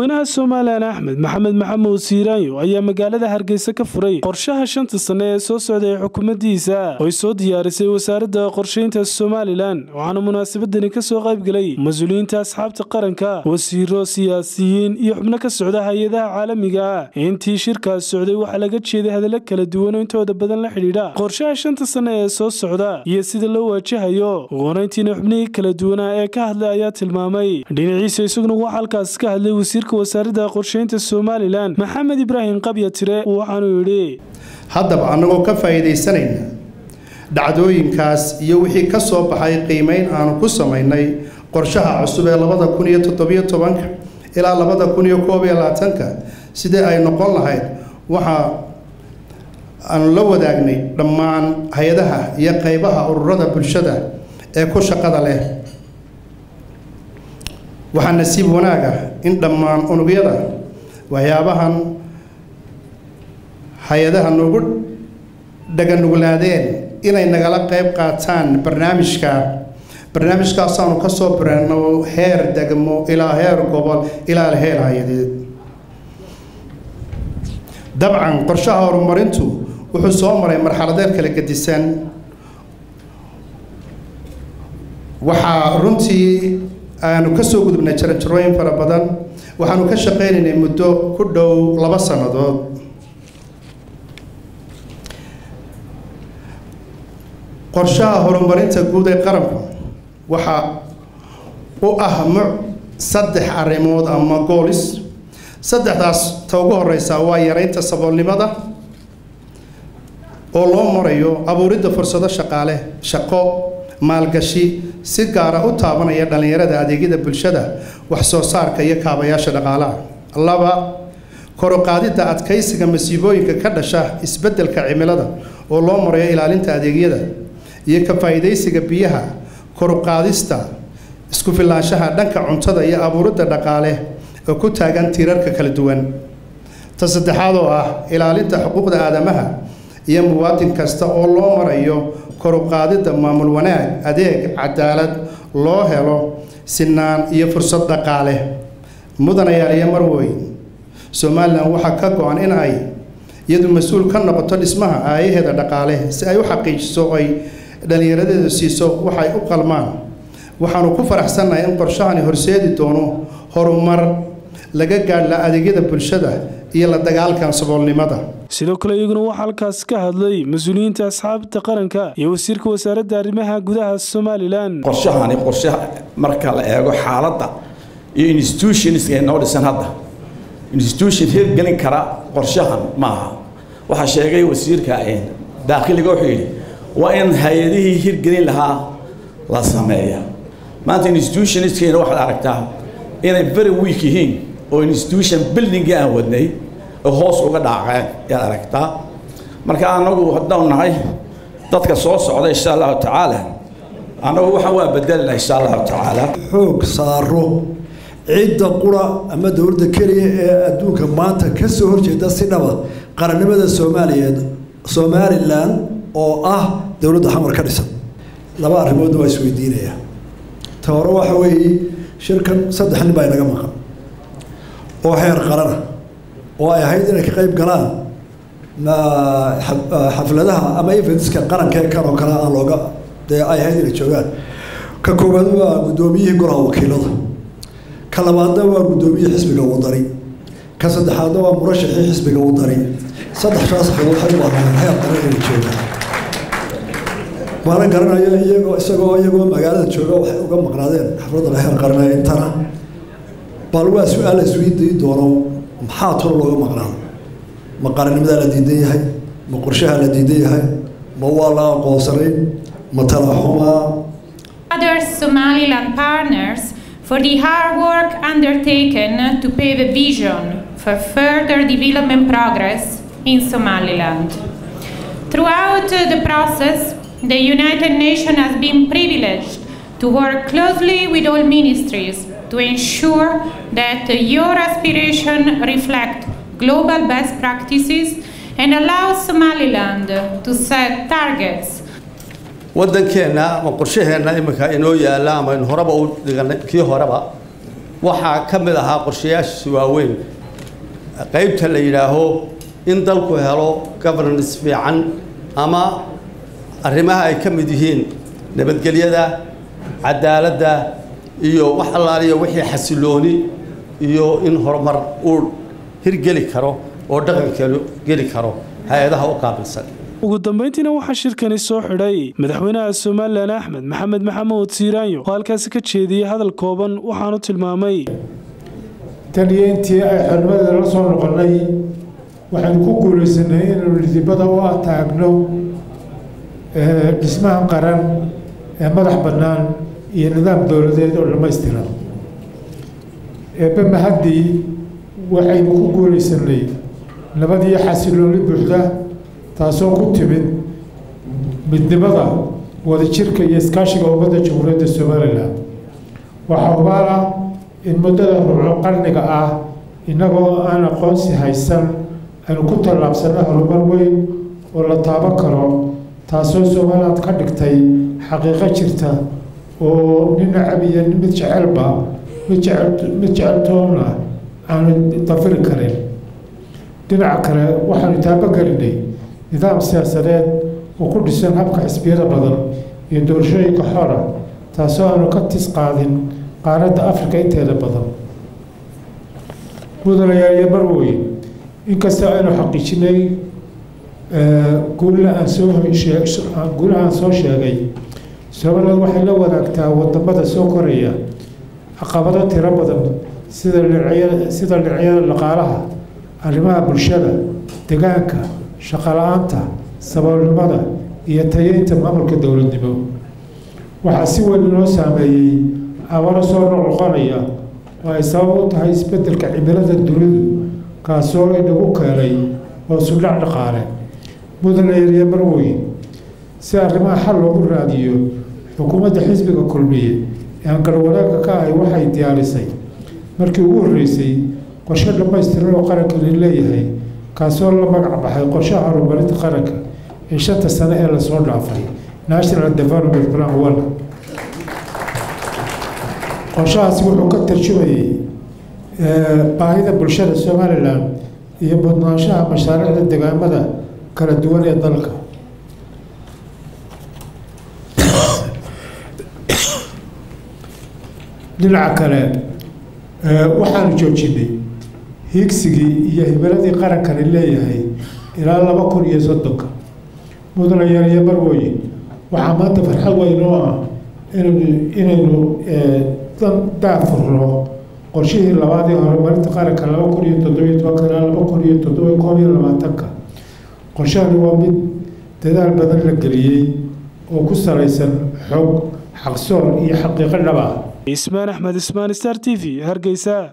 madaxweynaha somalilan axmed maxamed maxamuud siiraanyo ayaa magaalada hargeysa ka furay qorshaha shanta sanne ee soo socda ee xukuumaddiisa oo ay soo diyaarisay wasaaradda qorshaynta somalilan waxaana munaasabadani ka soo qaybgelay mas-uuliyiinta asxaabta qaranka wasiiro siyaasiyiin iyo xubno ka socda hay-adaha caalamiga ah intii shirkaas socday waxaa laga jeeday hadallo kala duwan oo intooda badan la xidhiidha qorshaha shanta sanne ee soo socda iyo sida loo waajahayo uqorayntiina xubnihii kala duwanaa ee ka hadlay ayaa tilmaamay dhinaciisa isaguna waxaa halkaas ka hadlay wasiirka wasaaradda qorshaynta somalilan maxamed ibraahim qabya tire waxaanuu yidhi haddaba annagoo ka faa'iidaysanayna dhacdooyinkaas iyo wixii ka soo baxay qiimayn aanu ku samaynay qorshaha cusub ee labada kun iyo toddobiyo tobanka ilaa labada kun iyo koob iyo labaatanka sidii ay noqon lahayd waxa aanu la wadaagnay dhammaan hay-adaha iyo qeybaha ururada bulshada ee ku shaqada leh waxaa nasiib wanaag ah in dhammaan unugyada waxyaabahan hay-adaha noogu dhaganuglaadeen inay nagala qeyb qaataan barnaamijka barnaamijkaasaanu ka soo birano heer degmo ilaa heer gobol ilaa heer hay-adeed dabcan qorshaha horumarintu wuxuu soo maray marxaladeed kala gedisan waxaa runtii aanu ka soo gudubnay jaranjarooyin fara badan waxaanu ka shaqaynaynay muddo ku dhow laba sannadood qorshaha horumarinta guud ee qaranku waxaa u ah muc saddex arrimood ama goolis saddexdaas ta ugu horeysa waa yareynta saboolnimada oo loo marayo abuuridda fursado shaqaale shaqo maalgashi si gaara u taabanaya dhallinyarada adeegyada bulshada wax soo saarka iyo kaabayaasha dhaqaalaha laba koruqaadidda adkaysiga masiibooyinka ka dhasha isbeddelka cimilada oo loo marayo ilaalinta adeegyada iyo ka faa'iidaysiga biyaha koruqaadista isku filaanshaha dhanka cuntada iyo abuuridda dhaqaale oo ku taagan tiirarka kala duwan ta saddexaad oo ah ilaalinta xuquuqda aadamaha iyo muwaadin kasta oo loo marayo koruqaadidda maamul wanaag adeeg cadaalad loo helo sinaan iyo fursad dhaqaale mudanayaal iyo marweyn somalilan waxaa ka go-an in ay iyadu mas-uul ka noqoto dhismaha aayaheeda dhaqaale si ay u xaqiijiso ay dhallinyaradeedu siiso waxay u qalmaan waxaanu ku faraxsannahay in qorshahani horseedi doono horumar laga gaadhla adeegyada bulshada iyo la dagaalkan saboolnimada sidoo kale iyaguna waxaa halkaas ka hadlay mas-uuliyiinta asxaabta qaranka iyo wasiirka wasaaradda arrimaha gudaha somalilan qorshahani qorshe marka la eego xaaladda iyo institutionska noo dhisan hadda institution hirgelin kara qorshahan maaha waxaa sheegay wasiirka daakhiliga wuxuu yidhi waa in hay-adihii hirgelin lahaa la sameeya maanta institutionskayna waxaad aragtaa inay very weak yihiin oo institution buildingii aan wadnay oo hoos uga dhaaceen ayaad aragtaa marka anagu haddaan nahay dadka soo socda insha allahu tacaala annagu waxaan waa bedelina insha allahu tacaala xoog saaro cidda qura ama dowladda keliya ee adduunka maanta ka soo horjeeda si dhaba qarannimada soomaaliyeed somalilan oo ah dowladda xamar ka dhisan laba arrimoodna waa isweydiinayaa ta hore waxa weeye shirkan saddex nin baa inaga maqan oo heer qarana oo ay ahayd inay ka qayb galaan xafladaha ama eventska qaranka ee kan oo kale aan looga dee ay ahayd inay joogaan ka koowaad waa guddoomiyihii golaha wakiilada ka labaadna waa guddoomiyihii xisbiga wadani ka saddexaadna waa murashaxii xisbiga wadani saddexdaas waxay u ahaayeen heer qaran inay joogaan waana garanayo iyagoo isagoo iyagoo magaalada jooga waxay uga maqnaadeen xafladda la heer qaranaya intana bal waa su-aal la isweydiin doono maxaa tolo looga maqnaado ma qarannimadaa la diidan yahay ma qorshaha la diidan yahay ma waa la aqoonsanayn ma talaxumaa Other Somaliland partners for the hard work undertaken to pave a vision for further development progress in Somaliland. Throughout the process, the United Nations has been privileged to work closely with all ministries to ensure that your aspiration reflect global best practices and allow Somaliland to set targets waddankeenna ama qorshaheenna iminka inoo yaalla ama in horeba u dhiganay kii horeba waxaa ka mid ahaa qorshayaashiisa waaweyn qaybta la yidhaaho in dalku helo governance fiican ama arrimaha ay ka mid yihiin nabadgelyada cadaaladda iyo wax allaaliya wixii xasilooni iyo in horumar uu hirgeli karo oo dhaqankeenu geli karo hay-adaha u qaabilsan ugu dambayntiina waxaa shirkani soo xidhay madaxweynaha somalilan axmed maxamed maxamuud siiraanyo oo halkaasi ka jeediyey hadal kooban waxaanu tilmaamay tan iyo intii ay xornimadeeda la soo noqonnay waxaynu ku guulaysanay inaynu dhidibada u ataagno dhismaha qaran ee madax bannaan iyo nidaam dowladeed oo dhammaystiran eebbe mahaddii waxaynu ku guulaysanay nabad iyo xasilooni buuxda taasoo ku timid midnimada wadajirka iyo iskaashiga ummadda jamhuuriyadda somalilan waxaa hubaal ah in muddada ruuco qarniga ah innagoo aan aqoonsi haysan aynu ku tallaabsana horumar weyn oo la taaban karo taasoo somaliland ka dhigtay xaqiiqo jirta oo nin nacab iyo mid jecelba mid jecel mid jeceltoona aanu dafiri karin dhinaca kale waxaanu taabagelinay nidaam siyaasadeed oo ku dhisan habka xisbiyada badan iyo doorashooyinka xora taasoo aanu ka tis qaadin qaaradda afrika inteeda badan mudanayaal iyo marweyn inkastoo aynu xaqiijinay guulaha aan soo guulaha aan soo sheegay somaliland waxay la wadaagtaa wadamada soo koraya caqabado tiro badan sida dhinacyada sida dhinacyada dhaqaalaha arrimaha bulshada deegaanka shaqala-aanta saboolnimada iyo tayeynta maamulka dowladnimo waxaa si weyn inoo saameeyey abaro soo noqnoqonaya oo ay sabab u tahay isbeddelka cimilada dunidu kaasoo inagu keenay oo sudhac dhaqaale mudana yarya marweyn si arrimaha xal loogu raadiyo xukuumadda xisbiga kulmiye ee aan garwanaagga ka ahay waxay diyaarisay markii ugu horreysay qorshe dhammaystiran oo qarankani leeyahay kaasoo la magac baxay qorshaha horumarinta qaranka ee shanta sane ee lasoo dhaafay national development plan one qorshahaasi wuxuu ka tarjumayay baahida bulshada somalilan iyo mudnaanshaha mashaariicda degaamada kala duwan ee dalka dhinaca kale waxaanu joojinay hiigsigii iyo hibiladii qarankani leeyahay ilaa laba kun iyo soddonka mudanayaal iyo marwooyin waxaa maanta farxad weyn oo ah inaynu inaynu daafurno qorshihii labaad ee horumarinta qaranka laba kun iyo toddobiyo tobanka ilaa laba kun iyo toddoba koob iyo labaatanka qorshahani waa mid dadaal badan la geliyey oo ku salaysan xog xaqsoon iyo xaqiiqo dhab ah ismaan axmed ismaan star t v hargeysa